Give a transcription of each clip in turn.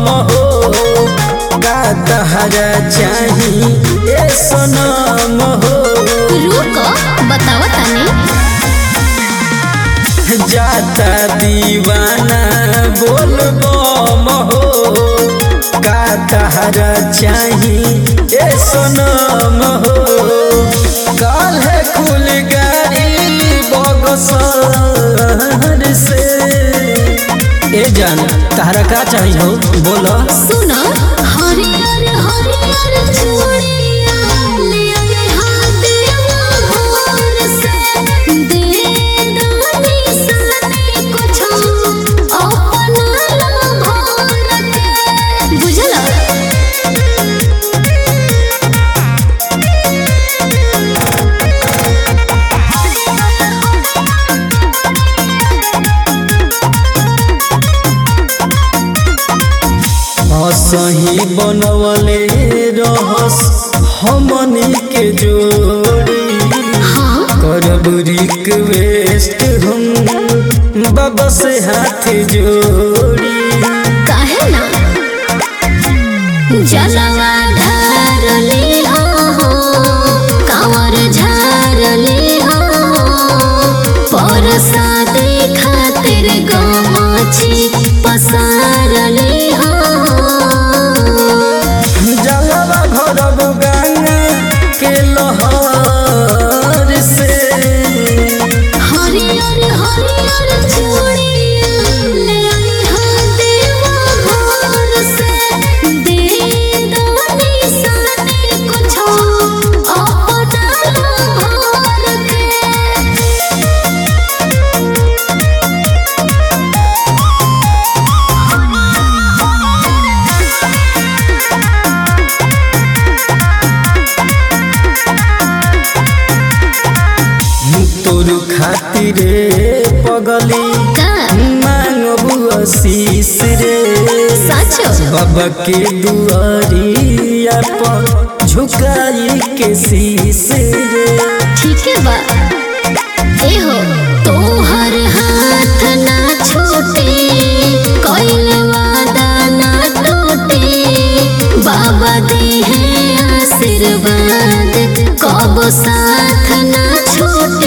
सनम हो का तहरा चाही ए सनम हो रुको बताओ तनी जाता दीवाना बोल बम हो का तहरा चाही ए सनम हो काल है खुल गाड़ी बगसर से ए जान तहरा का चाही हो बोलो सुनो हरियर हरियर चूड़िया ले आए हाथ भोर से दे दानी सानी कुछ अपना भोर के बुझला सही बनवले रहस हमनी के जोड़ी हाँ करब रिक्वेस्ट हम बाबा से हाथ जोड़ी काहे ना जलवा ढारली हो कांवर झारली हो परसादे खातिर गमाची पसारली हो जलवा भरब गंगा के लहर से हरियर हरियर चूड़िया ले आई हाँ देवा घर से दे दानी सानी कुछो अपना भर के तोर खातिर पगली का मांगबू आशीष रे साचो बाबा के दुआरिया पर झुकाई के शीश रे ठीक है बा ए हो तोहर हाथ ना छूटे कोइल वादा ना टूटे बाबा दे है आशीर्वाद कब साथ ना छूटे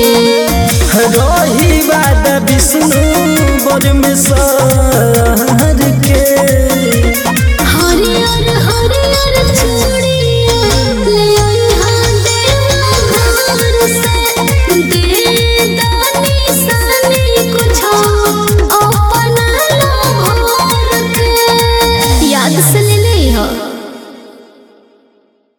रही बात विष्णु बर में सर